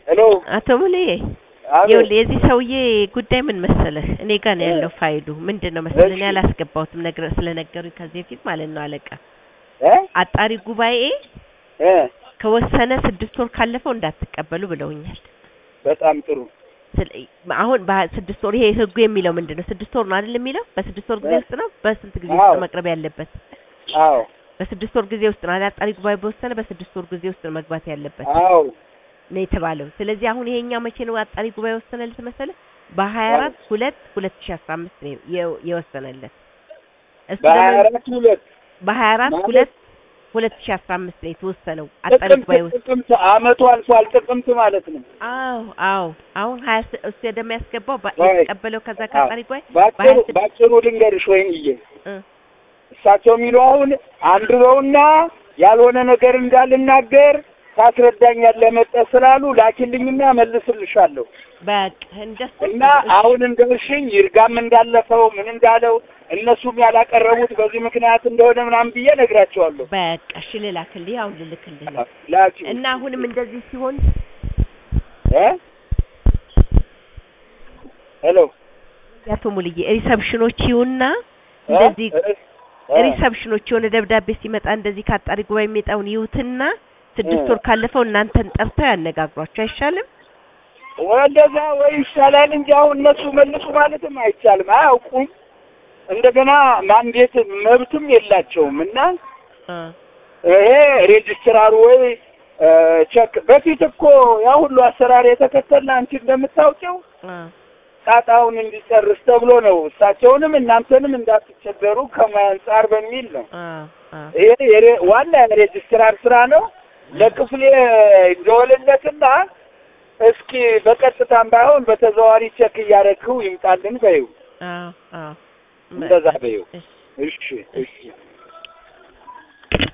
ሄሎ አቶ ሙሌ አቤት ይኸውልህ የዚህ ሰውዬ ጉዳይ ምን መሰለህ፣ እኔ ጋር ነው ያለው ፋይሉ። ምንድን ነው መሰለህ እኔ እሺ። አላስገባሁትም ነግረ ስለነገሩኝ ከዚህ በፊት ማለት ነው አለቃ እ አጣሪ ጉባኤ እ ከወሰነ ስድስት ወር ካለፈው እንዳትቀበሉ ብለውኛል። በጣም ጥሩ ስለ- አሁን በስድስት ወር ይሄ ህጉ የሚለው ምንድን ነው? ስድስት ወር ነው አይደል የሚለው? በስድስት ወር ጊዜ እ ውስጥ ነው በስንት ጊዜ ውስጥ አዎ። ነው መቅረብ ያለበት? አዎ በስድስት ወር ጊዜ ውስጥ ነው አይደል? አጣሪ ጉባኤ በወሰነ በስድስት ወር ጊዜ ውስጥ ነው መግባት ያለበት አዎ ነው የተባለው። ስለዚህ አሁን ይሄኛው መቼ ነው አጣሪ ጉባኤ ወሰነለት መሰለህ? በሀያ አራት ሁለት ሁለት ሺህ አስራ አምስት ነው የ- የወሰነለት እሱ በሀያ ደግሞ አራት ሁለት በሀያ አራት ማለት ሁለት ሁለት ሺህ አስራ አምስት ነው የተወሰነው አጣሪ ጉባኤ ጥቅምት ውስጥ ጥቅምት አመቱ አልፏል። ጥቅምት ማለት ነው። አዎ አዎ አሁን ሀያ ስ- እሱ የሚያስገባው በ- ወይ የተቀበለው ከዛ ከአጣሪ ጉባኤ ባጭሩ በሀያ ስድስት ባጭሩ ልንገርሽ ወይንዬ እ እሳቸው የሚሉ አሁን አንብበውና ያልሆነ ነገር እንዳልናገር ታስረዳኛለህ መጠህ ስላሉ ላኪልኝና መልስልሻለሁ። በቃ እንደሱ እና አሁን እንደውሽኝ ይርጋም እንዳለፈው ምን እንዳለው እነሱም ያላቀረቡት በዚህ ምክንያት እንደሆነ ምናምን ብዬ ነግራቸዋለሁ። በቃ እሺ ልላክልህ አሁን ልልክልህ ነው ላኪ እና አሁንም እንደዚህ ሲሆን እ ሄሎ ያቶ ሙልዬ ሪሰፕሽኖች ይሁንና እ? እንደዚህ እ? እ? ሪሰፕሽኖች የሆነ ደብዳቤ ሲመጣ እንደዚህ ከአጣሪ ጉባኤ የሚመጣውን ይዩትና ስድስት እ። ወር ካለፈው እናንተን ጠርተው ያነጋግሯቸው አይሻልም? ወደዛ ወይ ይሻላል እንጂ አሁን እነሱ መልሱ ማለትም አይቻልም። አያውቁም። እንደገና ማንዴት መብትም የላቸውም እና እ ይሄ ሬጅስትራሩ ወይ እ፣ ቸክ በፊት እኮ ያ ሁሉ አሰራር የተከተልን አንቺ እንደምታውቂው እ ጣጣውን እንዲጨርስ ተብሎ ነው። እሳቸውንም እናንተንም እንዳትቸገሩ ከሙያ አንጻር በሚል ነው። እ እ ይሄ የሬ- ዋና የሬጅስትራር ስራ ነው። ለክፍሌ ደወልለትና እስኪ በቀጥታም ባይሆን በተዘዋዋሪ ቸክ እያደረግው ይምጣልን በይው። አዎ አዎ እንደዛ በይው። እሺ እሺ እሺ